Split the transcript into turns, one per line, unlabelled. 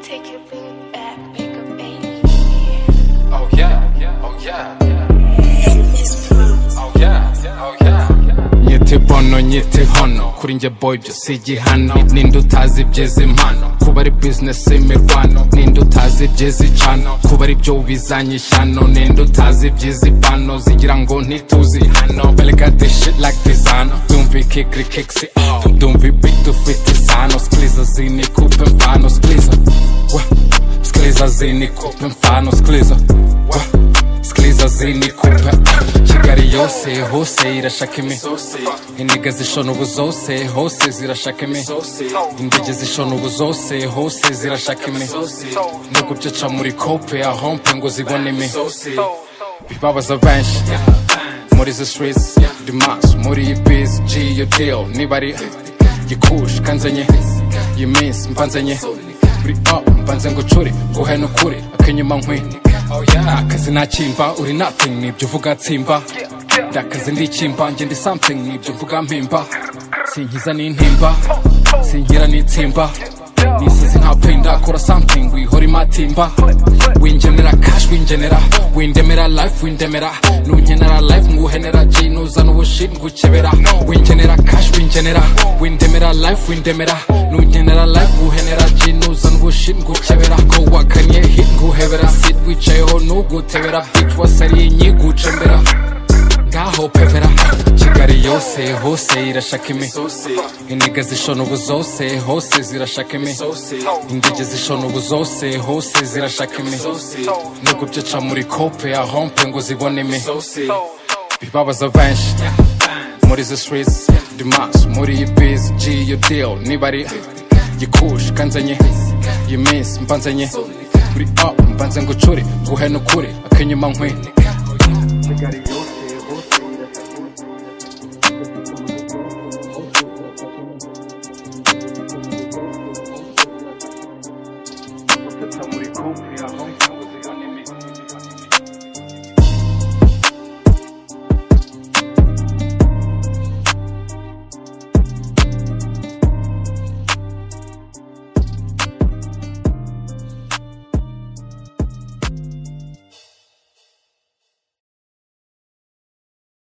Take your big back, pick up baby.
Oh yeah, oh yeah,
Elvis Presley.
oh yeah, oh yeah.
nyite bono nyite hono kuri njye boy ibyo si igihano ninde utazi ibyiza impano kuba ari bizinesi imirwano ninde utazi ibyiza icano kuba ari byo ubizanye ishyano ninde utazi ibyiza ipano zigira ngo ntituzi hano berega dishi like dizano dumva ikikiri kikisi dumva ibi dufite isano sikiliza zinikupe mfano sikiliza wa sikiliza zinikupe mfano sikiliza wa sikiliza zinikupa kigali yose hose irashaka imi indege zishona ubu zose hose zirashaka imi indege zishona ubu zose hose zirashaka imi no guceca muri kope ahompe ngo zibone imi bibabaza benshi muri izi streets dimas muri iyi biz g iyo deal niba ari gikush kanzenye iyi minsi mvanzenye buri up mvanze ngo cure nguhe n'ukuri akenyuma nkwi akazi nakimba uri nothing nibyo uvuga tsimba ndakazi ndikimba njye ndi something nibyo mvuga mpimba sinkiza n'intimba sinkira n'itsimba nisize nka pinda kora something wihora imatimba wingenera cash wingenera windemera life windemera nunkenera life nguhenera g nuzana ubushit ngukebera wingenera cash wingenera windemera life windemera nunkenera life nguhenera g nuzana ubushit ngukebera ko wakanye hit nguhebera sit wicayeho nugutebera bitch wasariye nyigucembera ngaho pevera kigali yose hose irashaka imi indege zishona ubu zose hose zirashaka imi indege zishona ubu zose hose zirashaka imi no guceca muri kope ahompe ngo zibone imi bibabaza benshi muri izi streets dimas muri iyi biz g iyo deal niba ari gikush kanzenye iyi minsi mvanzenye buri up mvanze ngo cure nguhe n'ukuri akenyuma nkwi
Somebody cool for your home.